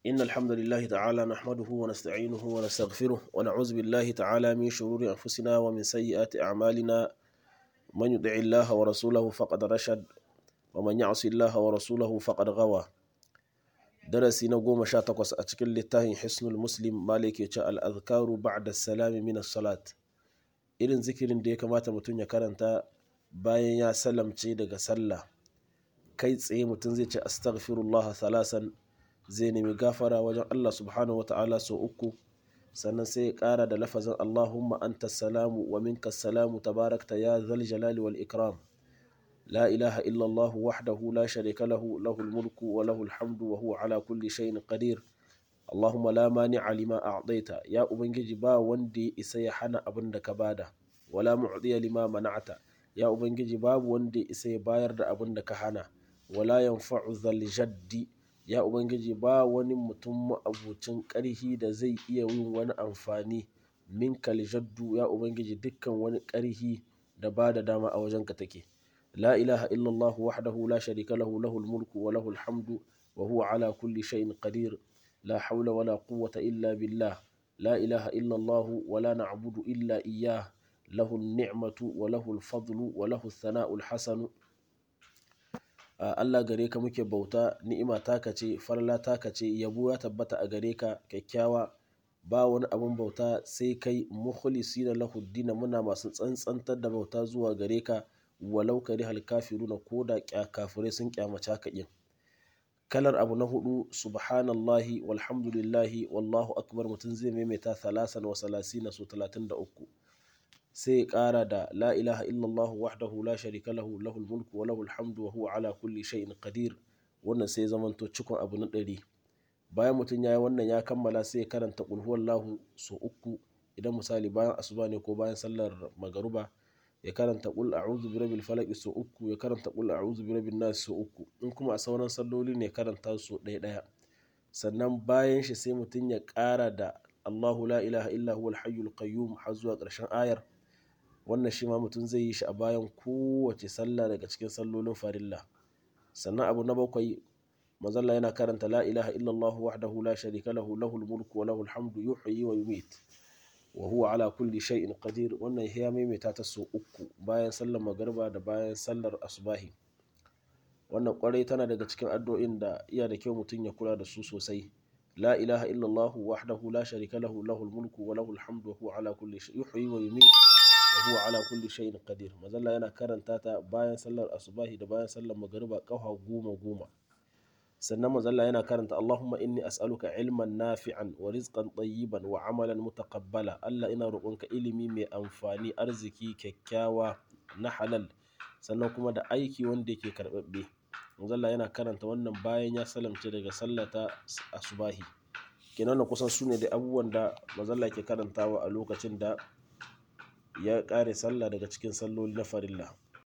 إن الحمد لله تعالى نحمده ونستعينه ونستغفره ونعوذ بالله تعالى من شرور أنفسنا ومن سيئات أعمالنا من يطع الله ورسوله فقد رشد ومن يعص الله ورسوله فقد غوى درسي نقوم شاتقوس أتكل للتاهي حسن المسلم مالك يتشاء الأذكار بعد السلام من الصلاة irin zikirin da ya kamata mutum ya karanta bayan ya salamce daga sallah kai tsaye mutum zai ce astaghfirullah salasan zai nemi gafara wajen Allah subhanahu wata'ala sau uku sannan sai ya kara da lafazin Allahumma anta salamu wa minka salamu tabarakta ya zal jalali wal ikram la ilaha illallah wahdahu la sharika lahu lahul mulku wa lahul hamdu wa huwa ala kulli shay'in qadir Allahumma la mani'a lima a'daita ya ubangiji ba wanda ya isa ya hana abin da ka bada wala mu'diya lima mana'ata ya ubangiji babu wanda ya isa ya bayar da abin da ka hana wala yanfa'u zal jaddi ya ubangiji ba wani mutum ma'abucin ƙarhi da zai iya yin wani amfani min jaddu ya ubangiji dukkan wani ƙarhi da ba da dama a wajenka take la ilaha illallah wahdahu la sharika lahu lahul mulku wa lahul hamdu wa huwa ala kulli shay'in qadir لا حول ولا قوة إلا بالله لا إله إلا الله ولا نعبد إلا إياه له النعمة وله الفضل وله الثناء الحسن Allah gare ka muke bauta ni'ima taka ce farla taka ce yabo ya tabbata a gare ka kyakkyawa ba wani abun bauta sai kai mukhlisi da lahu dina muna masu tsantsantar da bauta zuwa gare ka walau kari hal kafiruna ko da kafirai sun kyamace ka yin kalar abu na hudu subhanallahi walhamdulillahi wallahu akbar mutum zai maimaita thalasan wa salasina su talatin da uku sai ya kara da la ilaha illallah wahdahu la sharika lahu lahul mulku wa lahul hamdu wa huwa ala kulli shay'in qadir wannan sai zamanto cikon abu na ɗari bayan mutum ya yi wannan ya kammala sai ya karanta qul huwallahu su uku idan misali bayan asuba ne ko bayan sallar magaruba ya karanta qul a'udhu birabbil falaq su uku ya karanta qul a'udhu birabbin nas su uku in kuma a sauran salloli ne karanta su ɗaya ɗaya sannan bayan shi sai mutum ya ƙara da Allahu la ilaha illa huwal hayyul qayyum har zuwa ƙarshen ayar wannan shi ma mutum zai yi shi a bayan kowace sallah daga cikin sallolin farilla sannan abu na bakwai mazalla yana karanta la ilaha illallah wahdahu la sharika lahu lahul mulku wa lahul hamdu yuhyi wa yumit wa huwa ala kulli shay'in qadir wannan ya maimaita ta so uku bayan sallar magariba da bayan sallar asubahi wannan kwarai tana daga cikin addu'o'in da iya da kyau mutum ya kula da su sosai la ilaha illallah wahdahu la sharika lahu lahul mulku wa lahul hamdu wa huwa ala kulli shay'in yuhyi wa yumit wa huwa ala kulli shay'in qadir mazalla yana karanta ta bayan sallar asubahi da bayan sallar magariba kafa goma goma sannan mazalla yana karanta Allahumma inni as'aluka ilman nafi'an wa rizqan tayyiban wa amalan mutaqabbala Allah ina roƙonka ilimi mai amfani arziki kyakkyawa na halal sannan kuma da aiki wanda yake karɓaɓɓe mazalla yana karanta wannan bayan ya salamce daga sallata asubahi kenan kusan su ne da abubuwan da mazalla ke karantawa a lokacin da ya ƙare sallah daga cikin salloli na farilla